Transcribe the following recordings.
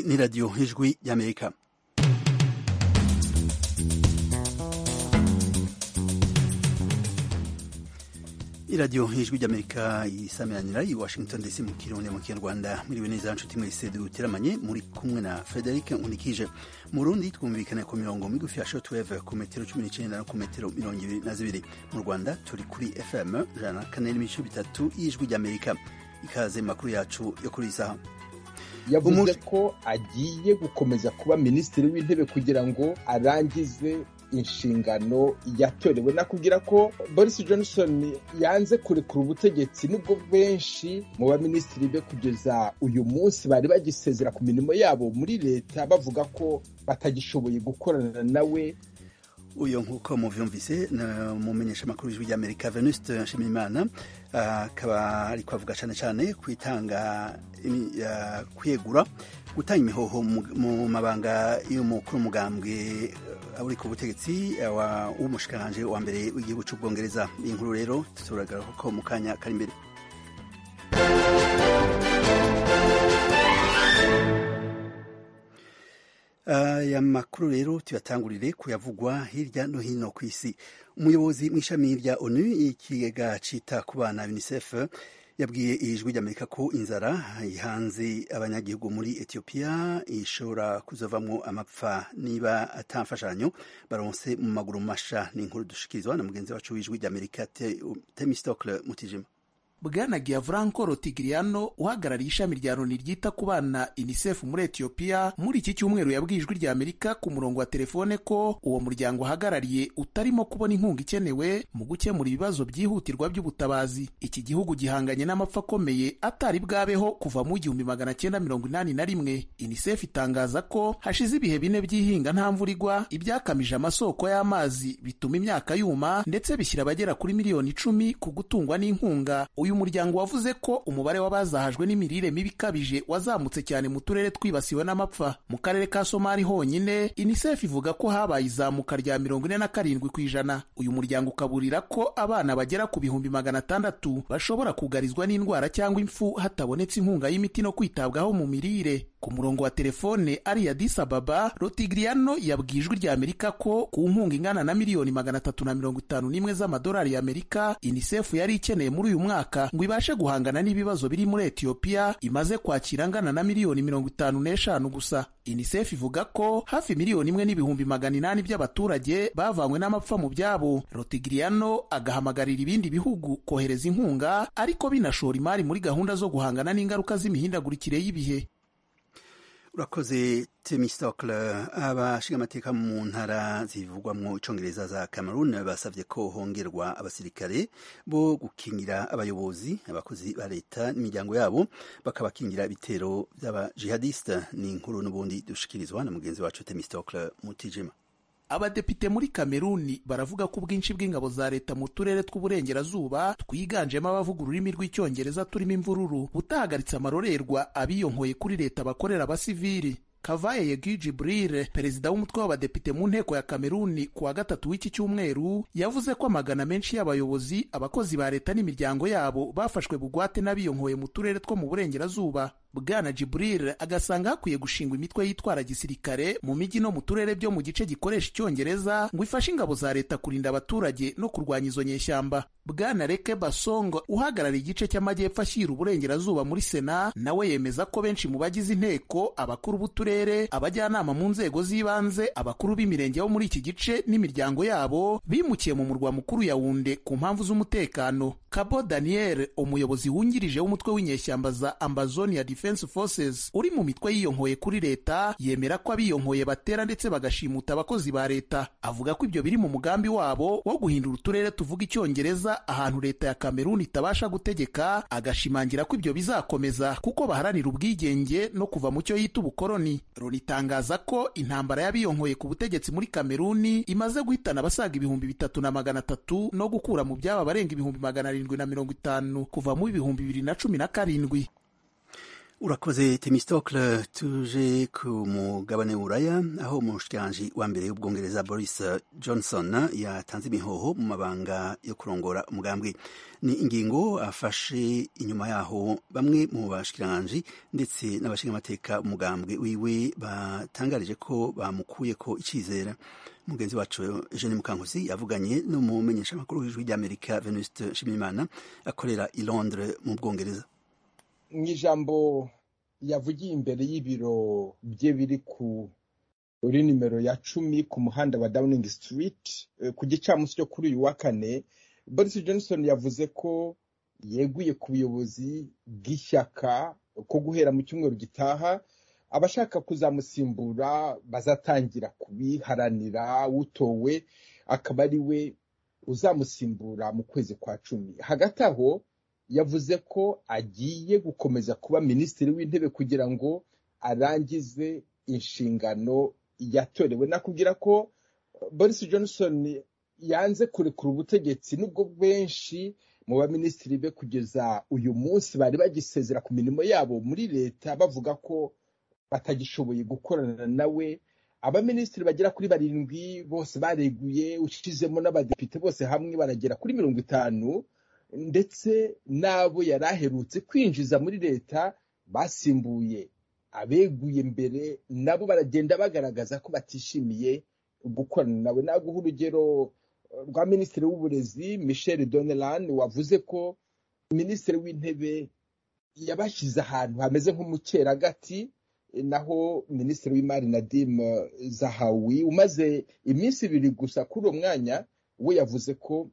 ni radiyo ijwi y'amerika iradiyo ijwi ry'amerika isameranira i washington dc mu kirundi mu kinyarwanda mwiriwe neza nshuti mwese duteramanye muri kumwe na frederic nkunikije mu rundi twumvikana ku mirongo migufi ya shortwave ku metero cumi n'icenda no ku metero mirongo ibiri na zibiri mu rwanda turi kuri fm ijana na kane n'ibice bitatu y'ijwi ry'amerika ikaze makuru yacu yo kuri iyi saha yavuze ko agiye gukomeza kuba minisitiri w'intebe kugira ngo arangize inshingano yatorewe nakubwira ko boris johnson yanze kurekura ubutegetsi nubwo benshi mu baminisitiri be kugeza uyu munsi bari bagisezera ku mirimo yabo muri leta bavuga ko batagishoboye gukorana nawe uyu nk'uko muvyumvise mumenyesha amakuru y'ijwi ry'amerika venuste nshimiyimana akaba uh, ariko avuga cane cane kwitanga uh, kwegura gutanga imihoho mu mabanga y'umukuru umugambwe uri ku butegetsi w'umushikiranje wa mbere w'igihugu c'ubwongereza iyi nkuru rero turagaruka ko mu kanya kari imbere aya uh, makuru rero tuyatangurire kuyavugwa hirya no hino ku isi umuyobozi mw'ishami rya onu ikigega cita ku bana unicef yabwiye ijwi ry'amerika ko inzara ihanze abanyagihugu muri etiyopiya ishobora kuzovamwo amapfa niba ata mfashanyo baronse mu maguru masha ni inkuru dushikirizwa na mugenzi wacu w'ijwi ry'amerika temistokle mutijima bwana giavranco rotigiriano uhagarariye ishami rya loni ryita ku bana unicef muri etiyopiya muri iki cyumweru yabwiye ijwi rya amerika ku murongo wa telefone ko uwo muryango uhagarariye utarimo kubona inkunga ikenewe mu gukemura ibibazo byihutirwa by'ubutabazi iki gihugu gihanganye n'amapfa akomeye atari bwabeho kuva mu igihumbi magana cyenda mirongo inani na rimwe unicef itangaza ko hashize ibihe bine by'ihinga nta mvura igwa ibyakamije amasoko y'amazi bituma imyaka yuma ndetse bishyira abagera kuri miliyoni icumi ku gutungwa n'inkunga uyu muryango wavuze ko umubare w'abazahajwe n'imirire mibi ikabije wazamutse cyane mu turere twibasiwe n'amapfa mu karere ka somali honyine unicef ivuga ko habaye izamuka rya mirongo ine na karindwi ku ijana uyu muryango ukaburira ko abana bagera ku bihumbi magana atandatu bashobora kugarizwa n'indwara cyangwa impfu hatabonetse inkunga y'imiti no kwitabwaho mu mirire ku murongo wa telefone ari ya Addis Ababa Rotigriano yabwiye ijwi rya Amerika ko ku nkunga ingana na miliyoni magana atatu na mirongo itanu n'imwe z'amadolari y'Amerika UNICEF yari ikeneye muri uyu mwaka ngo ibashe guhangana n'ibibazo biri muri Ethiopia imaze kwakira angana na miliyoni mirongo itanu n'eshanu gusa UNICEF ivuga ko hafi miliyoni imwe n'ibihumbi magana inani by'abaturage bavanywe n'amapfa mu byabo Rotigriano agahamagarira ibindi bihugu kohereza inkunga ariko binashora imari muri gahunda zo guhangana n'ingaruka z'imihindagurikire y'ibihe urakoze temistokle abashingamateka mu ntara zivugwamwo icongereza za cameroon basavye ko hongerwa abasirikare bo gukingira abayobozi abakozi ba leta n'imiryango yabo bakabakingira ibitero vy'abajihadiste ni inkuru n'ubundi dushikirizwa na mugenzi wacu temistokle mutijima abadepite muri kameruni baravuga ko ubwinshi bw'ingabo za leta mu turere tw'uburengerazuba twiganjemo abavuga ururimi rw'icyongereza turimo imvururu butahagaritse amarorerwa abiyonkoye kuri leta bakorera abasivili kavaye yegi jibril perezida w'umutwe w'abadepite mu nteko ya kameruni ku wa gatatu w'iki cyumweru yavuze ko amagana menshi y'abayobozi abakozi ba leta n'imiryango yabo bafashwe bugwate n'abiyonkoye mu turere two mu burengerazuba bwana jibril agasanga hakwiye gushingwa imitwe yitwara gisirikare mu mijyi no mu turere byo mu gice gikoresha icyongereza ngo ifashe ingabo za leta kurinda abaturage no kurwanya izo nyeshyamba bwana reke basongo uhagarariye igice cy'amajyepfo ashyira uburengerazuba muri sena nawe yemeza ko benshi mu bagize inteko abakuru b'uturere abajyanama mu nzego z'ibanze abakuru b'imirenge bo muri iki gice n'imiryango yabo bimukiye mu murwa mukuru yawunde ku mpamvu z'umutekano kabo daniel umuyobozi wungirije w'umutwe w'inyeshyamba za ambazonia Defense Forces uri mu mitwe yiyonkoye kuri leta yemera ko abiyonkoye batera ndetse bagashimuta abakozi ba leta avuga ko ibyo biri mu mugambi wabo wo guhindura uturere tuvuga icyongereza ahantu leta ya Kameruni itabasha gutegeka agashimangira ko ibyo bizakomeza kuko baharanira ubwigenge no kuva mu cyo yita ubukoloni Loni itangaza ko intambara y'abiyonkoye ku butegetsi muri Kameruni imaze guhitana abasaga ibihumbi bitatu na magana atatu no gukura mu byaba barenga ibihumbi magana arindwi na mirongo itanu kuva mu ibihumbi bibiri na cumi na karindwi urakoze temistokle tuje ku mugabane w'uraya aho umushikiranji wa mbere w'ubwongereza boris johnson yatanze imihoho mu mabanga yo kurongora umugambwe ni ingingo afashe inyuma yaho bamwe mu bashikiranji ndetse n'abashingamateka umugambwe wiwe batangarije ko bamukuye ko icizera mugenzi wacu Eugene Mukankusi yavuganye n'umumenyeshamakuru w'ijwi ry'Amerika Venuste Nshimiyimana akorera i Londres mu Bwongereza mu ijambo yavugiye imbere y'ibiro bye biri kuri nimero ya cumi ku muhanda wa Downing Street ku gicamunsi cyo kuri uyu wa kane Boris Johnson yavuze ko yeguye ku buyobozi bw'ishyaka ko guhera mu cyumweru gitaha abashaka kuzamusimbura bazatangira kubiharanira utowe akaba ari we uzamusimbura mu kwezi kwa cumi hagati aho yavuze ko agiye gukomeza kuba minisitiri w'intebe kugira ngo arangize inshingano yatorewe nakubwira ko boris johnson yanze kurekura ubutegetsi nubwo benshi mu baminisitiri be kugeza uyu munsi bari bagisezera ku mirimo yabo muri leta bavuga ko batagishoboye gukorana nawe abaminisitiri bagera kuri barindwi bose bareguye ushizemo n'abadepite bose hamwe baragera kuri mirongo itanu ndetse n'abo yari aherutse kwinjiza muri leta basimbuye abeguye mbere nabo baragenda bagaragaza ko batishimiye gukorana nawe naguha urugero rwa minisitiri w'uburezi michel donelan wavuze ko minisitiri w'intebe yabashyize ahantu hameze nko mu cyeragati naho minisitiri w'imari nadim zahawi umaze iminsi ibiri gusa kuri uwo mwanya we yavuze ko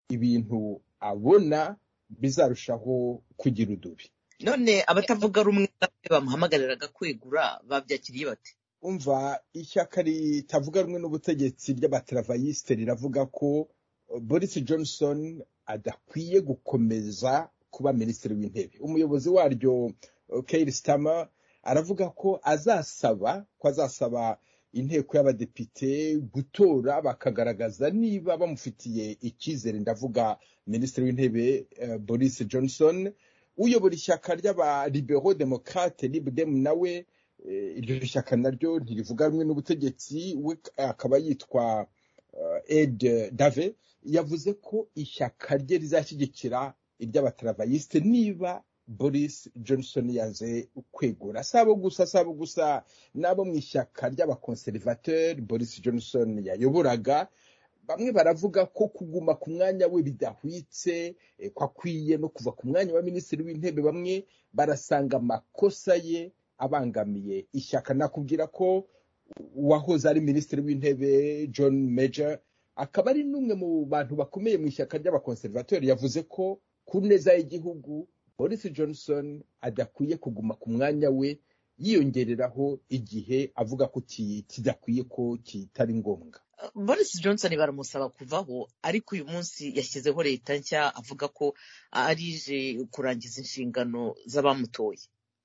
ibintu abona bizarushaho kugira udubi none abatavuga rumwe bamuhamagariraga kwegura babyakiriye bate umva ishyaka ritavuga rumwe n'ubutegetsi ry'abateravayisite riravuga ko boris johnson adakwiye gukomeza kuba minisitiri w'intebe umuyobozi waryo keir starmer aravuga ko azasaba ko azasaba inteko y'abadepite gutora bakagaragaza niba bamufitiye icyizere ndavuga minisitiri w'intebe boris johnson uyobora ishyaka ry'abalibero demokrate libdem nawe iryo shyaka naryo ntirivuga rumwe n'ubutegetsi we akaba yitwa ed dave yavuze ko ishyaka rye rizashyigikira iry'abateravayisite niba boris johnson yanze kwegura sabo gusa sabo gusa n'abo mu ishyaka ry'abakonservateur boris johnson yayoboraga bamwe baravuga ko kuguma ku mwanya we bidahwitse ko akwiye no kuva ku mwanya wa minisitiri w'intebe bamwe barasanga amakosa ye abangamiye ishyaka nakubwira ko uwahoze ari minisitiri w'intebe john major akaba ari n'umwe mu bantu bakomeye mu ishyaka ry'abakonservateur yavuze ko ku neza y'igihugu boris johnson adakwiye kuguma ku mwanya we yiyongereraho igihe avuga ko kidakwiye ko kitari ngombwa boris johnson baramusaba kuvaho ariko uyu munsi yashyizeho leta nshya avuga ko arije kurangiza inshingano z'abamutoye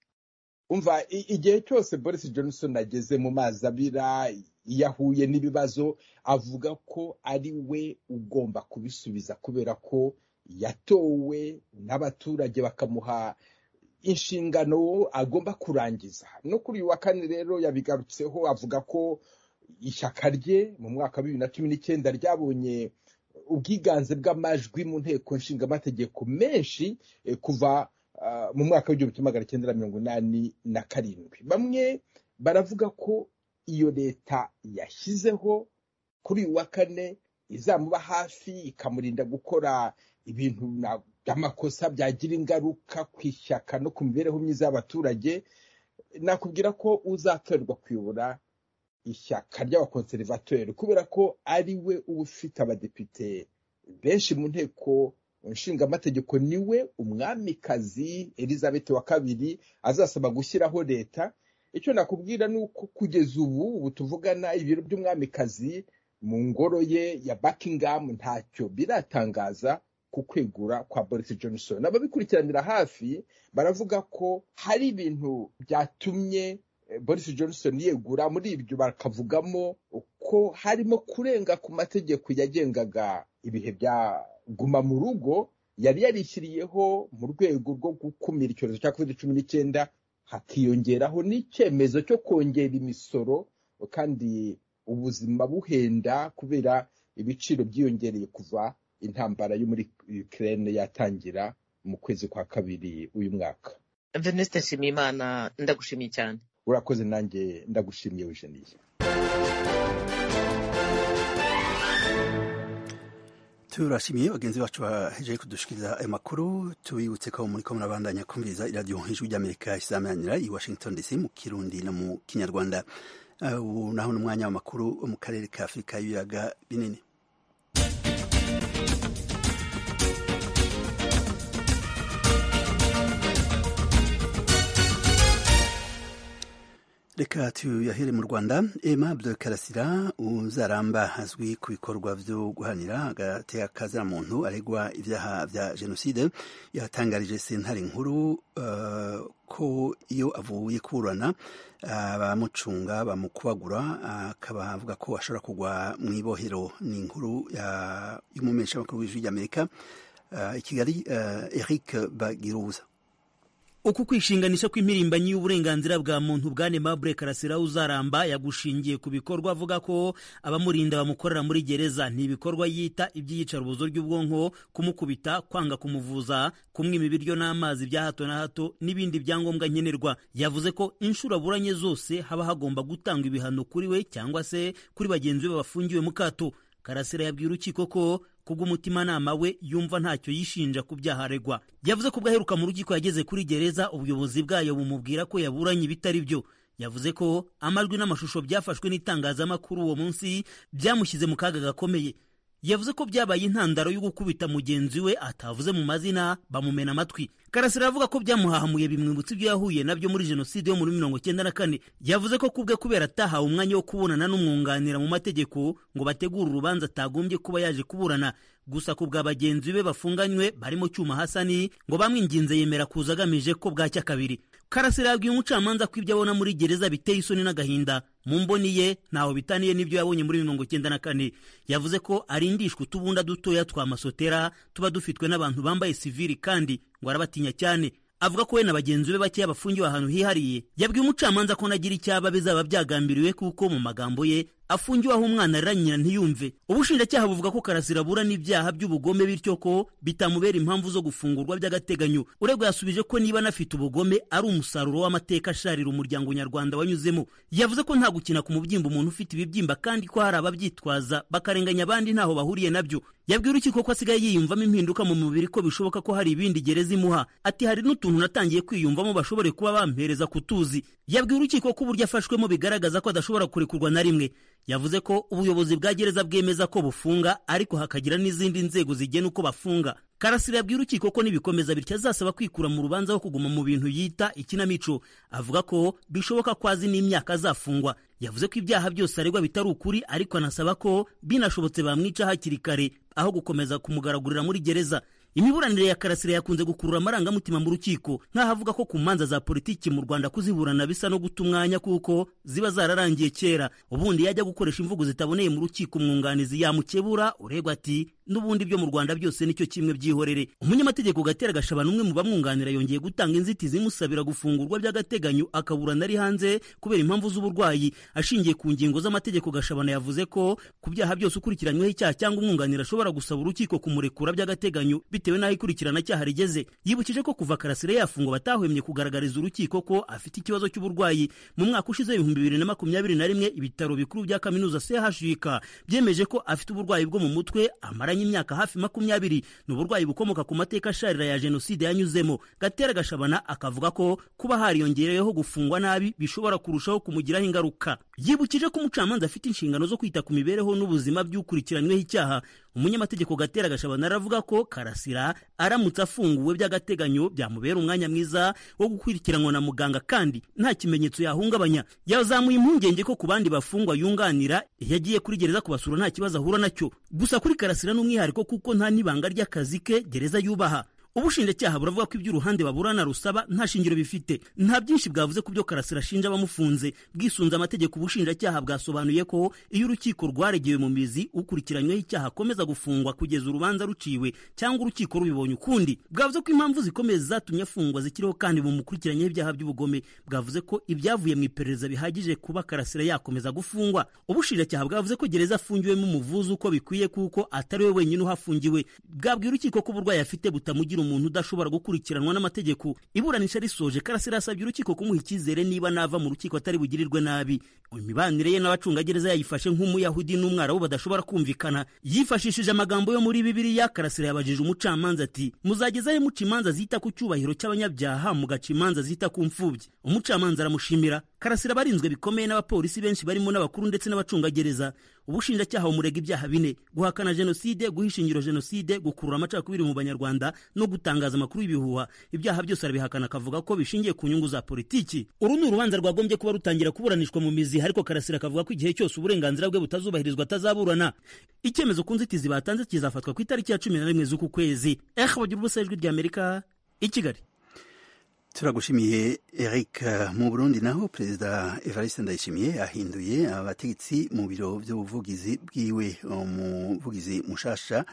umva igihe cyose boris johnson ageze mu mazi abira iyo ahuye n'ibibazo avuga ko ari we ugomba kubisubiza kubera ko yatowe n'abaturage bakamuha inshingano agomba kurangiza no kuri uyu wa kane rero yabigarutseho avuga ko ishyaka rye mu mwaka wa bibiri na cumi n'icyenda ryabonye ubwiganze bw'amajwi mu nteko nshingamategeko menshi kuva mu mwaka w'igihumbi kimwe magana cyenda na mirongo inani na karindwi bamwe baravuga ko iyo leta yashyizeho kuri uyu wa kane izamuba hafi ikamurinda gukora ibintu by'amakosa byagira ingaruka ku ishyaka no ku mibereho myiza y'abaturage nakubwira ko uzatorerwa kuyobora ishyaka ry'abakonservateri kubera ko ari we uba ufite abadepite benshi mu nteko nshingamategeko niwe umwamikazi elizabeth wa kabiri azasaba gushyiraho leta icyo nakubwira ni uko kugeza ubu ubu tuvugana ibiro by'umwamikazi mu ngoro ye ya buckingham ntacyo biratangaza ku kwegura kwa boris johnson ababikurikiranira hafi baravuga ko hari ibintu byatumye boris johnson yegura muri ibyo bakavugamo ko harimo kurenga ku mategeko yagengaga ibihe bya guma mu rugo yari yarishyiriyeho mu rwego rwo gukumira icyorezo cya covid cumi n'icyenda hakiyongeraho n'icyemezo cyo kongera imisoro kandi ubuzima buhenda kubera ibiciro byiyongereye kuva intambara yo muri Ukraine yatangira mu kwezi kwa kabiri uyu mwaka Venuste Nshimiyimana ndagushimiye cyane urakoze nanjye ndagushimiye Eugenie turashimiye bagenzi bacu bahejeje kudushikiriza ayo makuru tubibutse ko muri ko murabandanya kumviriza iradiyo ijwi ry'amerika isamanira i washington dc mu kirundi no mu kinyarwanda ubu naho ni umwanya w'amakuru wo mu karere ka afurika y'ibiyaga binini reka tuyahere mu rwanda aimable karasira uzaramba azwi ku bikorwa byo guhanira agateka kaziramuntu aregwa ibyaha bya jenoside yatangarije sentare nkuru uh, ko iyo avuye kuburana abamucunga bamukubagura akaba avuga ko ashobora kugwa mu ibohero ni inkuru y'umumenyeshamakuru w'ijwi ry'amerika i kigali eric bagiruza uku kwishinganisha kw'impirimbanyi y'uburenganzira bwa muntu bwane Mabure Karasira uzaramba yagushingiye ku bikorwa avuga ko abamurinda bamukorera muri gereza ni ibikorwa yita iby'iyicarubozo ry'ubwonko kumukubita kwanga kumuvuza kumwima ibiryo n'amazi bya hato na hato n'ibindi byangombwa nkenerwa yavuze ko inshuro aburanye zose haba hagomba gutangwa ibihano kuri we cyangwa se kuri bagenzi be bafungiwe mu kato Karasira yabwiye urukiko ko kubw'umutimanama we yumva ntacyo yishinja ku byaha aregwa yavuze ko ubwo aheruka mu rukiko yageze kuri gereza ubuyobozi bwayo bumubwira ko yaburanye ibitari byo yavuze ko amajwi n'amashusho byafashwe n'itangazamakuru uwo munsi byamushyize mu kaga gakomeye yavuze ko byabaye intandaro yo gukubita mugenzi we atavuze mu mazina bamumena amatwi karasira aravuga ko byamuhahamuye bimwibutsa ibyo yahuye nabyo muri jenoside yo muri mirongo cyenda na kane yavuze ko kubwe kubera atahawe umwanya wo kubonana n'umwunganira mu mategeko ngo bategure urubanza atagombye kuba yaje kuburana gusa ku bwa bagenzi be bafunganywe barimo cyuma hasani ngo bamwinginze yemera kuza agamije ko bwacya kabiri karasira yabwiye umucamanza ko ibyo abona muri gereza biteye isoni n'agahinda mu mboni ye ntaho bitaniye n'ibyo yabonye muri mirongo cyenda na kane yavuze ko arindishwa utubunda dutoya twa masotera tuba dufitwe n'abantu bambaye sivili kandi ngo arabatinya cyane avuga ko we na bagenzi be bakeya bafungiwe ahantu hihariye yabwiye umucamanza ko nagira icyaba bizaba byagambiriwe kuko mu magambo ye afungiwe aho umwana arira nyina ntiyumve ubushinjacyaha buvuga ko karasira abura n'ibyaha by'ubugome bityo ko bitamubera impamvu zo gufungurwa by'agateganyo uregwa yasubije ko niba anafite ubugome ari umusaruro w'amateka asharira umuryango nyarwanda wanyuzemo yavuze ko nta gukina ku mubyimba umuntu ufite ibibyimba kandi ko hari ababyitwaza bakarenganya abandi ntaho bahuriye nabyo yabwiye urukiko ko asigaye yiyumvamo impinduka mu mubiri ko bishoboka ko hari ibindi gereza imuha ati hari n'utuntu natangiye kwiyumvamo bashobore kuba bampereza kutuzi yabwiye urukiko ko uburyo afashwemo bigaragaza ko adashobora kurekurwa na rimwe yavuze ko ubuyobozi bwa gereza bwemeza ko bufunga ariko hakagira n'izindi nzego zigena uko bafunga karasira yabwiye urukiko ko nibikomeza bityo azasaba kwikura mu rubanza aho kuguma mu bintu yita ikinamico avuga ko bishoboka ko azi n'imyaka azafungwa yavuze ko ibyaha byose aregwa bitari ukuri ariko anasaba ko binashobotse bamwica hakiri kare aho gukomeza kumugaragurira muri gereza imiburanire ya karasira yakunze gukurura amarangamutima mu rukiko nk'aho avuga ko ku manza za politiki mu rwanda kuziburana bisa no guta umwanya kuko ziba zararangiye kera ubundi yajya gukoresha imvugo zitaboneye mu rukiko umwunganizi yamukebura uregwa ati n'ubundi byo mu rwanda byose nicyo kimwe byihorere umunyamategeko gatera gashabana umwe mu bamwunganira yongeye gutanga inzitizi imusabira gufungurwa by'agateganyo akaburana ari hanze kubera impamvu z'uburwayi ashingiye ku ngingo z'amategeko gashabana yavuze ko ku byaha byose ukurikiranyweho icyaha cyangwa umwunganira ashobora gusaba urukiko kumurekura by'agateganyo bitewe n'aho ikurikirana cyaha rigeze yibukije ko kuva karasire yafungwa batahwemye kugaragariza urukiko ko afite ikibazo cy'uburwayi mu mwaka ushize ibihumbi bibiri na makumyabiri na rimwe ibitaro bikuru bya kaminuza chuk byemeje ko afite uburwayi bwo mu mutwe amaranye imyaka hafi makumyabiri ni uburwayi bukomoka ku mateka asharira ya jenoside yanyuzemo gatera gashabana akavuga ko kuba hariyongereyeho gufungwa nabi bishobora kurushaho kumugiraho ingaruka yibukije ko umucamanza afite inshingano zo kwita ku mibereho n'ubuzima by'ukurikiranyweho icyaha umunyamategeko gatera gashabana aravuga ko karasira aramutse afunguwe by'agateganyo byamubera umwanya mwiza wo gukurikiranwa na muganga kandi nta kimenyetso yahungabanya yazamuye impungenge ko ku bandi bafungwa yunganira iyo agiye kuri gereza kubasura nta kibazo ahura nacyo gusa kuri karasira n'umwihariko kuko nta n'ibanga ry'akazi ke gereza yubaha ubushinjacyaha buravuga ko ibyo uruhande baburana rusaba nta shingiro bifite nta byinshi bwavuze ku byo karasira ashinja abamufunze bwisunze amategeko ubushinjacyaha bwasobanuye ko iyo urukiko rwaregewe mu mizi ukurikiranyweho icyaha akomeza gufungwa kugeza urubanza ruciwe cyangwa urukiko rubibonye ukundi bwavuze ko impamvu zikomeye zatumye afungwa zikiriho kandi bumukurikiranyeho ibyaha by'ubugome bwavuze ko ibyavuye mu iperereza bihagije kuba karasira yakomeza gufungwa ubushinjacyaha bwavuze ko gereza afungiwemo umuvuzi uko bikwiye kuko atari we wenyine uhafungiwe bwabwiye urukiko ko uburwayi afite butamugira umuntu udashobora gukurikiranwa n'amategeko iburanisha risoje karasira yasabye urukiko kumuha icyizere niba nava mu rukiko atari bugirirwe nabi imibanire ye n'abacungagereza yayifashe nk'umuyahudi n'umwarabu badashobora kumvikana yifashishije amagambo yo muri bibiliya karasira yabajije umucamanza ati muzagezayo muca imanza zita ku cyubahiro cy'abanyabyaha mugaca imanza zita ku mfubyi umucamanza aramushimira karasira barinzwe bikomeye n'abapolisi benshi barimo n'abakuru ndetse n'abacungagereza ubushinjacyaha bumurega ibyaha bine guhakana jenoside guhisha ingiro jenoside gukurura amacakubiri mu banyarwanda no gutangaza amakuru y'ibihuha ibyaha byose arabihakana akavuga ko bishingiye ku nyungu za politiki uru ni urubanza rwagombye kuba rutangira kuburanishwa mu mizi ariko karasira akavuga ko igihe cyose uburenganzira bwe butazubahirizwa atazaburana icyemezo ku nzitizi batanze kizafatwa ku itariki ya cumi na rimwe z'uku kwezi eh bagira ubusa ijwi ry'amerika i kigali turagushimiye eric mu burundi naho perezida evariste ndayishimiye ahinduye abategetsi mu biro by'ubuvugizi bwiwe umuvugizi mushasha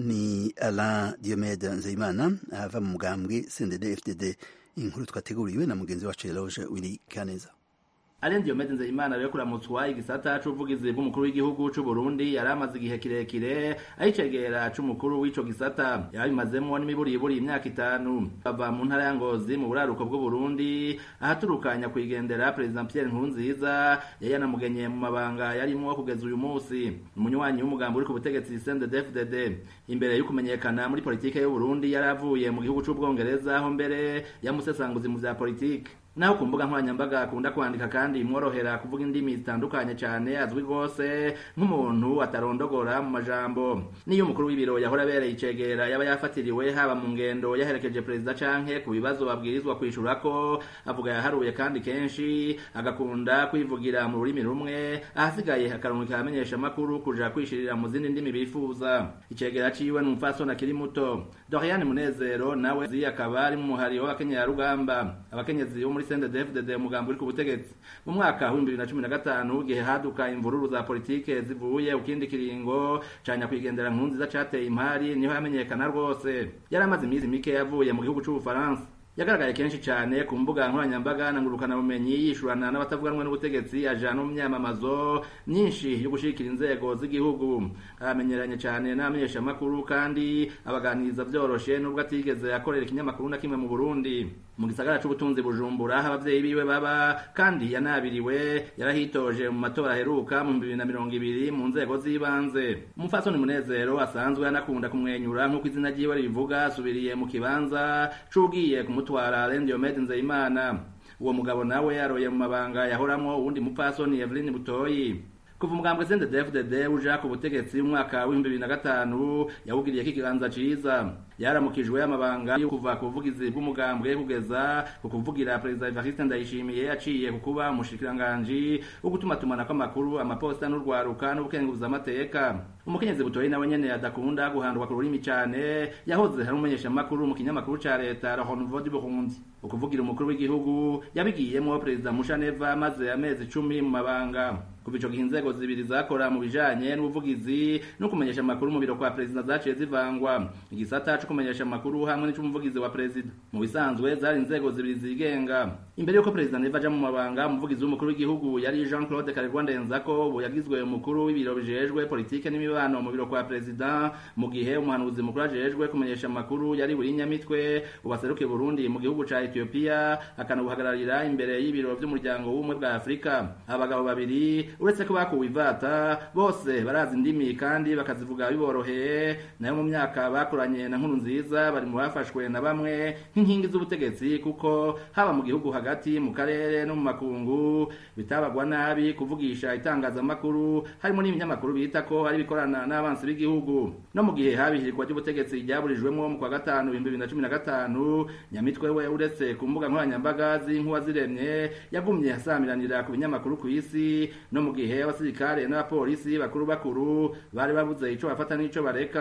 ni alain diomede nzeyimana ava mu mugambwe cndd fdd inkuru twateguriwe na mugenzi wacu eloge wiri kaneza Alain Diomede Nzeyimana rero kuramutswa igisata c'ubuvugizi bw'umukuru w'igihugu c'u Burundi yari amaze igihe kirekire ayicegera c'umukuru w'ico gisata yabimazemwo n'imiburiburi imyaka itanu bava mu ntara ya Ngozi mu buraruko bw'u Burundi ahaturukanya kwigendera President Pierre Nkurunziza yari yanamugenye mu mabanga yarimwo kugeza uyu munsi umunywanyi w'umugambi uri ku butegetsi CNDD-FDD imbere yo kumenyekana muri politike y'u Burundi yari avuye mu gihugu c'Ubwongereza aho mbere yamusesanguzi mu vya politike naho ku mbuga nkoranyambaga akunda kwandika kandi imworohera kuvuga indimi zitandukanye cyane azwi rwose nk'umuntu atarondogora mu majambo niyo umukuru w'ibiro yahora abereye icegera yaba yafatiriwe haba mu ngendo yaherekeje perezida canke ku bibazo babwirizwa kwishura ko avuga yaharuye kandi kenshi agakunda kwivugira mu rurimi rumwe ahasigaye akarungu kamenyesha amakuru kuja kwishirira mu zindi ndimi bifuza icegera ciwe ni umupfasoni akiri muto Doriane Munezero nawe zi akaba ari mu muhari w'abakenyerarugamba abakenyezi bo muri CNDD-FDD umugambi uri ku butegetsi mu mwaka wa 2015 gihe haduka imvururu za politike zivuye ukindi kiringo canya kwigendera nkunziza cateye impari niho yamenyekana rwose yari amaze imizi mike yavuye mu gihugu c'ubufaransa yagaragaye kenshi cyane ku mbuga nkoranyambaga na ngurukanabumenyi yishurana n'abatavuganwe n'ubutegetsi ajana mu myamamazo myinshi yo gushikira inzego z'igihugu aramenyeranye cyane n'abamenyeshamakuru kandi abaganiriza byoroshe nubwo atigeze akorera ikinyamakuru na kimwe mu burundi mu gisagara c'ubutunzi bujumbura aho abavyeyi biwe baba kandi yanabiriwe yarahitoje mu matora aheruka mu bibiri na mirongo ibiri mu nzego z'ibanze umupfasoni munezero asanzwe anakunda kumwenyura nk'uko izina ryiwe ribivuga asubiriye mu kibanza c'ugiye kumutwara Alain Diomede Nzeyimana uwo mugabo nawe yaroye mu mabanga yahoramwo uwundi mupfasoni Evelyn Butoyi kuva umugambwe CNDD-FDD uja ku butegetsi mu mwaka w'ibihumbi bibiri na gatanu yawugiriyeko ikiganza ciza yaramukijwe amabanga yo kuva ku buvugizi bw'umugambwe kugeza ku kuvugira perezida Evariste Ndayishimiye yaciye ku kuba umushikiranganji wo gutumatumanako amakuru amaposita n'urwaruka n'ubukenguza amateka umukenyezi butoyi nawe nyene adakunda guhandwa ku rurimi cane yahoze ari umumenyeshamakuru mu kinyamakuru ca leta La Renouveau du Burundi ukuvugira umukuru w'igihugu yabigiyemwo perezida Mushaneva maze amezi icumi mu mabanga kuva ico gihe inzego zibiri zakora mu bijanye n'ubuvugizi no kumenyesha amakuru mu biro kwa perezida zaciye zivangwa igisata co kumenyesha amakuru hamwe n'ic'umuvugizi wa perezida mu bisanzwe zari inzego zibiri zigenga imbere y'uko perezida neva aja mu mabanga umuvugizi w'umukuru w'igihugu yari Jean Claude Karegwa Ndenzako ubu yagizwe umukuru w'ibiro bijejwe politike n'imibano mu biro kwa perezida mu gihe umuhanuzi mukuru ajejwe kumenyesha amakuru yari buri nyamitwe ubaseruke Burundi mu gihugu ca Ethiopia akanabuhagararira imbere y'ibiro vy'umuryango w'ubumwe bwa Afurika abagabo babiri uretse ko bakuwe ivata bose barazi indimi kandi bakazivuga biboroheye nayo mu myaka bakoranye na nkuru nziza bari mu bafashwe na bamwe nk'inkingi z'ubutegetsi kuko haba mu gihugu hagati mu karere no mu makungu bitabagwa nabi kuvugisha itangazamakuru harimo n'ibinyamakuru bita ko hari bikorana n'abansi b'igihugu no mu gihe habihirwa ry'ubutegetsi ryaburijwemo mu kwa gatanu ibihumbi bibiri na cumi na gatanu nyamitwe we uretse ku mbuga nkoranyambaga z'inkuba ziremye yagumye asamiranira ku binyamakuru ku isi no mu gihe abasirikare n'abapolisi bakuru bakuru bari babuze ico bafata n'ico bareka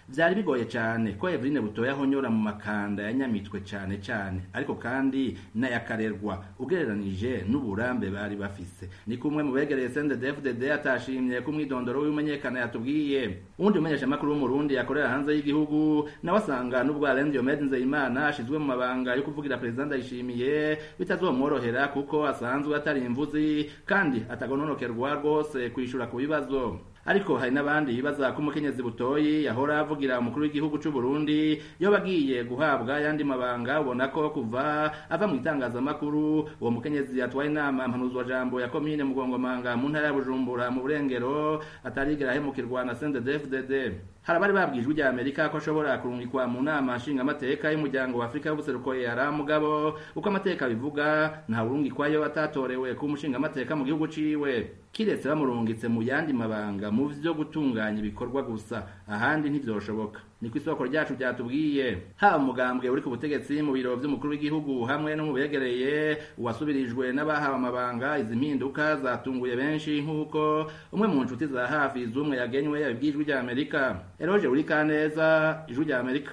vyari bigoye cane ko Eveline Butoya ahonyora mu makanda ya Nyamitwe cane cane ariko kandi n'ayakarerwa ugereranije n'uburambe bari bafise ni kumwe mu begereye CNDD-FDD atashimye ko umwidondoro w'imenyekana yatubwiye uwundi mumenyesha makuru w'umurundi yakorera hanze y'igihugu nawe asanga n'ubwo Alain Diomede Nzeyimana ashizwe mu mabanga yo kuvugira perezida Ndayishimiye bitazomworohera kuko asanzwe atari imvuzi kandi atagononokerwa rwose kwishura ku bibazo ariko hari n'abandi bibaza ko umukenyezi butoyi yahora avugira umukuru w'igihugu c'u Burundi iyo bagiye guhabwa yandi mabanga ubona ko kuva ava mu itangazamakuru uwo mukenyezi atwaye inama mpanuzwa jambo ya komine mugongomanga mu ntara ya Bujumbura mu burengero atarigera ahemukirwa na CNDD-FDD hari abari babwijwe rya Amerika ko ashobora kurungikwa mu nama nshingamateka y'umuryango wa Afrika y'ubuseruko yara mugabo uko amateka bivuga nta urungikwayo atatorewe ku mushingamateka mu gihugu ciwe kiretse bamurungitse mu yandi mabanga mu vyo gutunganya ibikorwa gusa ahandi ntivyoshoboka niko isoko ryacu ryatubwiye haba umugambwe uri ku butegetsi mu biro vy'umukuru w'igihugu hamwe no mu begereye uwasubirijwe n'abahawe amabanga izi mpinduka zatunguye benshi nk'uko umwe mu nshuti za hafi z'umwe yagenywe yabibwijwe rya Amerika Eroge Urikaneza ijwi rya Amerika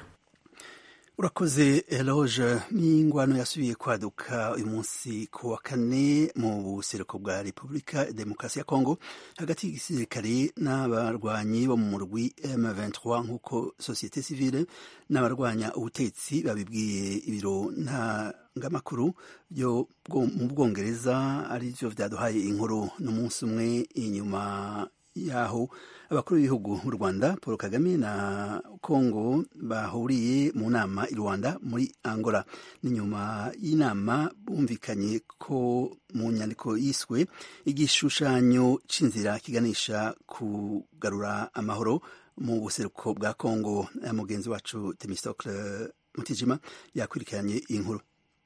urakoze eloge n'ingwano yasubiye kwaduka uyu munsi ku wa kane mu buseruko bwa repubulika demokarasi ya kongo hagati y'igisirikare n'abarwanyi bo mu murwi m23 nk'uko sosiyete sivile n'abarwanya ubutetsi babibwiye ibiro ntangamakuru byo mu bwongereza ari byo vyaduhaye inkuru n'umunsi umwe inyuma yaho abakuru b'ibihugu mu rwanda paul kagame na congo bahuriye mu nama i rwanda muri angola n'inyuma y'inama bumvikanye ko mu nyandiko yiswe igishushanyo c'inzira kiganisha kugarura amahoro mu buseruko bwa congo mugenzi wacu temistocle mutijima yakurikiranye iyi nkuru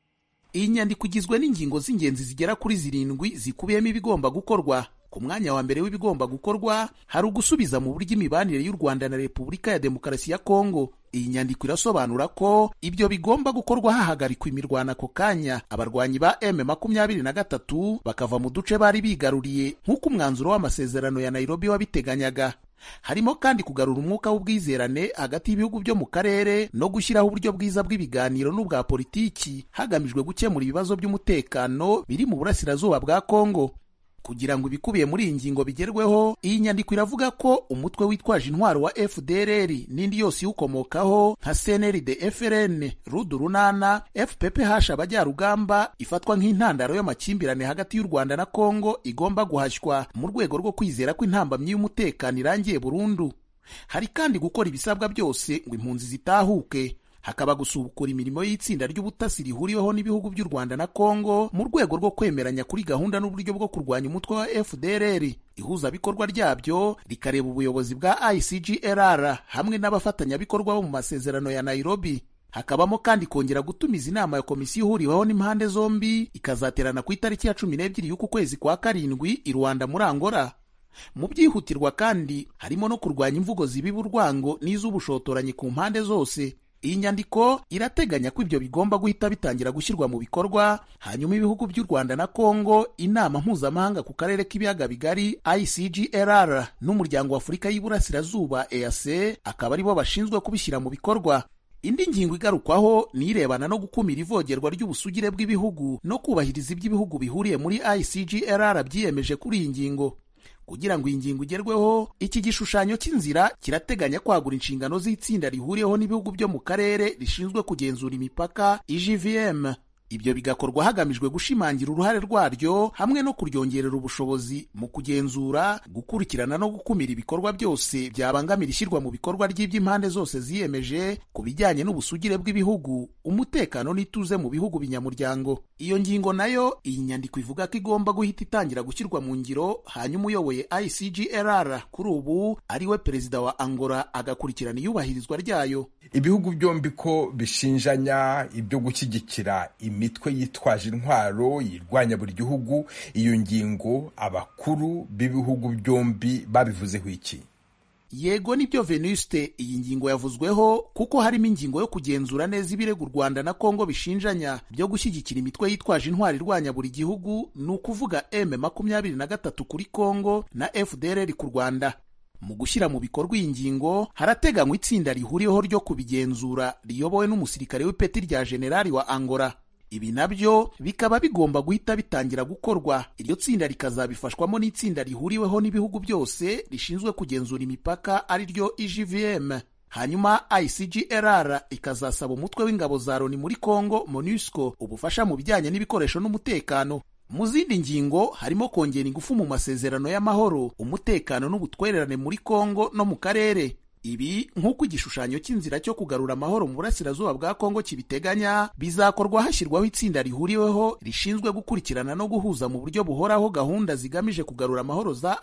iyi nyandiko igizwe n'ingingo z'ingenzi zigera kuri zirindwi zikubiyemo ibigomba gukorwa ku mwanya wa mbere w'ibigomba gukorwa hari ugusubiza mu buryo imibanire y'u Rwanda na Repubulika ya Demokarasi ya Kongo. Iyi nyandiko irasobanura ko ibyo bigomba gukorwa hahagarikwa imirwano ako kanya, abarwanyi ba M makumyabiri na gatatu bakava mu duce bari bigaruriye nk'uko umwanzuro w'amasezerano ya Nairobi wabiteganyaga. harimo kandi kugarura umwuka w'ubwizerane hagati y'ibihugu byo mu karere no gushyiraho uburyo bwiza bw'ibiganiro n'ubwa politiki hagamijwe gukemura ibibazo by'umutekano biri mu burasirazuba bwa Kongo. kugira ngo ibikubiye muri iyi ngingo bigerweho iyi nyandiko iravuga ko umutwe witwaje intwaro wa fdrr n'indi yose iwukomokaho nka cnrd frn rudu runana fpph abajyarugamba ifatwa nk'intandaro y'amakimbirane hagati y'u rwanda na kongo igomba guhashywa mu rwego rwo kwizera ko intambamyi y'umutekano irangiye burundu hari kandi gukora ibisabwa byose ngo impunzi zitahuke hakaba gusubukura imirimo y'itsinda ry'ubutasi rihuriweho n'ibihugu by'u Rwanda na Kongo mu rwego rwo kwemeranya kuri gahunda n'uburyo bwo kurwanya umutwe wa FDLR ihuzabikorwa ryabyo rikareba ubuyobozi bwa ICGLR hamwe n'abafatanyabikorwa bo mu masezerano ya Nairobi hakabamo kandi kongera gutumiza inama ya komisiyo ihuriweho n'impande zombi ikazaterana ku itariki ya cumi n'ebyiri y'uku kwezi kwa karindwi i Rwanda muri Angola mu byihutirwa kandi harimo no kurwanya imvugo zibiba urwango n'iz'ubushotoranyi ku mpande zose iyi nyandiko irateganya ko ibyo bigomba guhita bitangira gushyirwa mu bikorwa hanyuma ibihugu by'u Rwanda na Kongo inama mpuzamahanga ku karere k'ibiyaga bigari ICGLR n'umuryango wa Afurika y'Iburasirazuba EAC akaba aribo bashinzwe kubishyira mu bikorwa indi ngingo igarukwaho ni irebana no gukumira ivogerwa ry'ubusugire bw'ibihugu no kubahiriza iby'ibihugu bihuriye muri ICGLR byiyemeje kuri iyi ngingo kugira ngo iyi ngingo igerweho iki gishushanyo cy'inzira kirateganya kwagura inshingano z'itsinda rihuriyeho n'ibihugu byo mu karere rishinzwe kugenzura imipaka IGVM ibyo bigakorwa hagamijwe gushimangira uruhare rwaryo hamwe no kuryongerera ubushobozi mu kugenzura gukurikirana no gukumira ibikorwa byose byabangamira ishyirwa mu bikorwa ry'iby'impande zose ziyemeje ku bijyanye n'ubusugire bw'ibihugu umutekano n'ituze mu bihugu binyamuryango iyo ngingo nayo iyi nyandiko ivuga ko igomba guhita itangira gushyirwa mu ngiro hanyuma uyoboye ICGLR kuri ubu ari we perezida wa Angola agakurikirana iyubahirizwa ryayo ibihugu byombi ko bishinjanya ibyo gushyigikira imitwe yitwaje intwaro yirwanya buri gihugu iyo ngingo abakuru b'ibihugu byombi babivuzeho iki yego nibyo venuste iyi ngingo yavuzweho kuko harimo ingingo yo kugenzura neza ibirego u rwanda na kongo bishinjanya byo gushyigikira imitwe yitwaje intwari irwanya buri gihugu ni ukuvuga m makumyabiri na gatatu kuri kongo na fdrr ku rwanda mu gushyira mu bikorwa iyi ngingo harateganywa itsinda rihuriweho ryo kubigenzura riyobowe n'umusirikare w'ipeti rya generali wa angola ibi nabyo bikaba bigomba guhita bitangira gukorwa iryo tsinda rikazabifashwamo n'itsinda rihuriweho n'ibihugu byose rishinzwe kugenzura imipaka ari ryo igvm hanyuma icgrr ikazasaba umutwe w'ingabo za loni muri congo monusco ubufasha mu bijyanye n'ibikoresho n'umutekano mu zindi ngingo harimo kongera ingufu mu masezerano y'amahoro umutekano n'ubutwererane muri congo no mu karere ibi nk'uko igishushanyo cy'inzira cyo kugarura amahoro mu burasirazuba bwa kongo kibiteganya bizakorwa hashyirwaho itsinda rihuriweho rishinzwe gukurikirana no guhuza mu buryo buhoraho gahunda zigamije kugarura amahoro za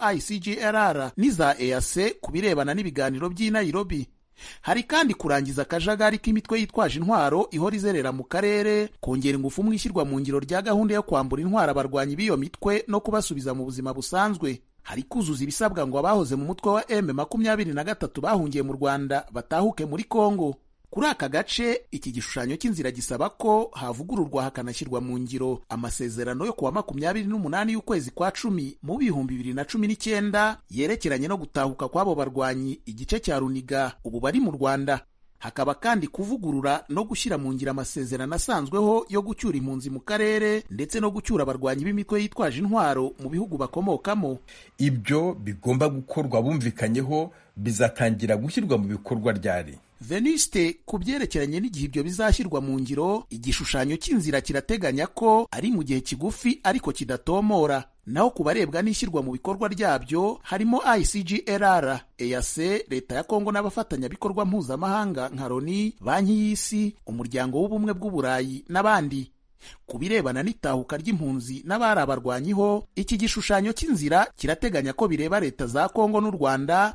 icgrr n'iza eac ku birebana n'ibiganiro by'i nairobi hari kandi kurangiza akajagari k'imitwe yitwaje intwaro ihora izerera mu karere kongera ingufu mu ishyirwa mu ngiro rya gahunda yo kwambura intwaro abarwanyi b'iyo mitwe no kubasubiza mu buzima busanzwe hari kuzuza ibisabwa ngo abahoze mu mutwe wa m makumyabiri na gatatu bahungiye mu rwanda batahuke muri kongo kuri aka gace iki gishushanyo cy'inzira gisaba ko havugururwa hakanashyirwa mu ngiro amasezerano yo kuwa makumyabiri n'umunani y'ukwezi kwa cumi mu bihumbi bibiri na cumi n'icyenda yerekeranye no gutahuka kw'abo barwanyi igice cya runiga ubu bari mu rwanda hakaba kandi kuvugurura no gushyira mu ngiro amasezerano asanzweho yo gucyura impunzi mu karere ndetse no gucyura abarwanyi b'imitwe yitwaje intwaro mu bihugu bakomokamo ibyo bigomba gukorwa bumvikanyeho bizatangira gushyirwa mu bikorwa ryari veniste ku byerekeranye n'igihe ibyo bizashyirwa mu ngiro igishushanyo cy'inzira kirateganya ko ari mu gihe kigufi ariko kidatomora naho ku barebwa n'ishyirwa mu bikorwa ryabyo harimo icgrr eac leta ya kongo n'abafatanyabikorwa mpuzamahanga nka loni banki y'isi umuryango w'ubumwe bw'uburayi n'abandi ku birebana n'itahuka ry'impunzi n'abari abarwanyiho iki gishushanyo cy'inzira kirateganya ko bireba leta za kongo n'u rwanda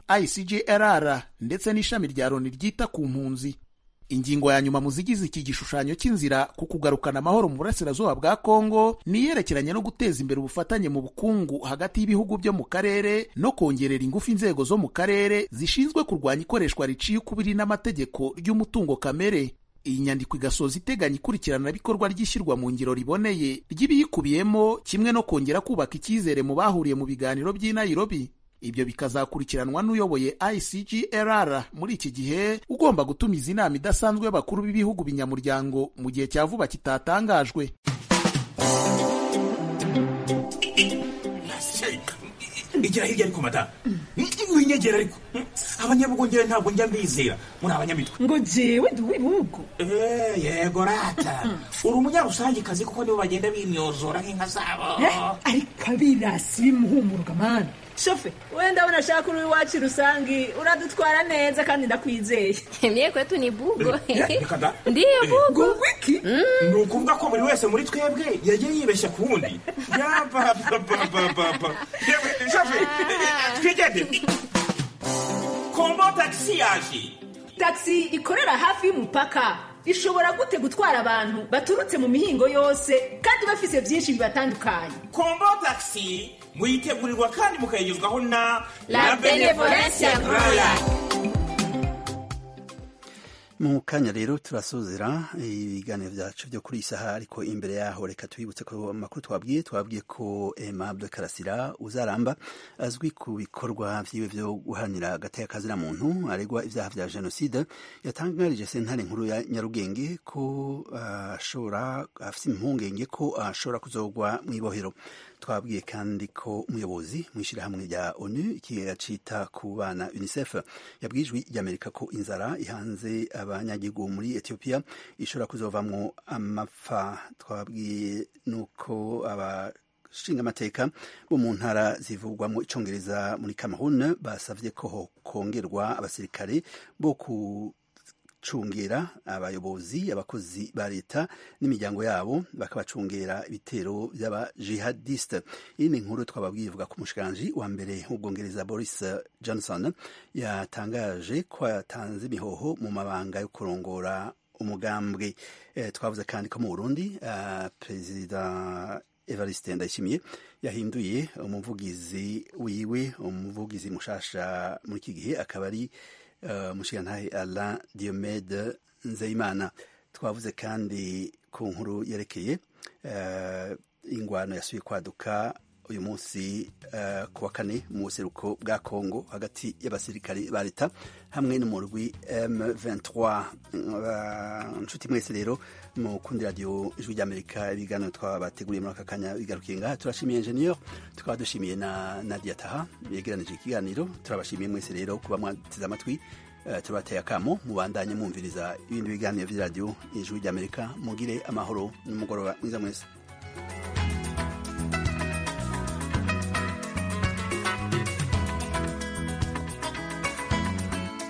icgrr ndetse n'ishami rya loni ryita ku mpunzi ingingo ya nyuma mu zigize iki gishushanyo cy'inzira ku kugarukana amahoro mu burasirazuba bwa kongo ni iyerekeranye no guteza imbere ubufatanye mu bukungu hagati y'ibihugu byo mu karere no kongerera ingufu inzego zo mu karere zishinzwe kurwanya ikoreshwa riciye ukubiri n'amategeko ry'umutungo kamere iyi nyandiko igasoza iteganya ikurikiranabikorwa ry'ishyirwa mu ngiro riboneye ry'ibiyikubiyemo kimwe no kongera kubaka icyizere mu bahuriye mu biganiro by'i Nairobi ibyo bikazakurikiranwa n'uyoboye icgrr muri iki gihe ugomba gutumiza inama idasanzwe y'abakuru b'ibihugu binyamuryango mu gihe cya vuba kitatangajwe igira hirya ariko madamu winyegera ariko abanyabugongera ntabwo njya mbizera muri abanyamitwe ngo jewe ndi uw'ibihugu yego rata uri umunyarusangikazi kuko nibo bagenda bimyozora nk'inka zabo ariko abirasi bimuhumuruka mani shofe wenda abona ashaka uri iwacu rusangi uradutwara neza kandi ndakwizeye mie kwetu ni bugo reka da ndiyo bugo wiki ni ukuvuga ko buri wese muri twebwe yagiye yibeshya ku wundi yabababababa yewe shofe twigendere kombo tagisi yaje tagisi ikorera hafi y'umupaka ishobora gute gutwara abantu baturutse mu mihingo yose kandi bafise byinshi bibatandukanye kombo tagisi muyitegurirwa kandi mukayigezwaho na La Benevolencia Royal. mu kanya rero turasozera ibiganiro byacu byo kuri iyi saha ariko imbere yaho reka tubibutse ko amakuru twabwiye twabwiye ko Aimable Karasira uzaramba azwi ku bikorwa vyiwe vyo guharanira agateka kazina muntu aregwa ivyaha vya jenoside yatangarije sentare nkuru ya Nyarugenge ko ashobora uh, afise impungenge ko ashobora uh, kuzogwa mw'ibohero twabwiye kandi ko umuyobozi mu ishyirahamwe rya onu ikigega cita ku bana unicef yabwijwe ry'amerika ko inzara ihanze abanyagihugu muri etiyopiya ishobora kuzovamwo amapfa twabwiye nuko aba nshinga amateka bo mu ntara zivugwamo icongereza muri Cameroon basavye ko kongerwa abasirikare bo ku cungera abayobozi abakozi ba leta n'imiryango yabo bakabacungera ibitero by'aba jihadiste iyi ni inkuru twababwiye ivuga ku mushikiranji wa mbere w'ubwongereza Boris Johnson yatangaje ko yatanze imihoho mu mabanga yo kurongora umugambwe eh, twavuze kandi ko mu Burundi uh, perezida Evariste Ndayishimiye yahinduye umuvugizi wiwe umuvugizi mushasha muri iki gihe akaba ari uh, mushikirantahe Alain Diomede Nzeyimana twavuze kandi ku nkuru yerekeye uh, ingwano yasubiye kwaduka uyu munsi uh, ku wa kane mu buseruko bwa kongo hagati y'abasirikare ba leta hamwe n'umurwi m23 inshuti uh, mwese rero mu kundi radiyo ijwi ry'amerika ibiganiro twabateguriye muri aka kanya bigarukiye ngaha turashimiye enjeniyeri tukaba dushimiye na nadia taha yegeranije ikiganiro turabashimiye mwese rero kuba mwateze amatwi uh, tubateye akamo mubandanye mwumviriza ibindi biganiro vy'iradiyo ijwi ry'amerika mugire amahoro n'umugoroba mwiza mwese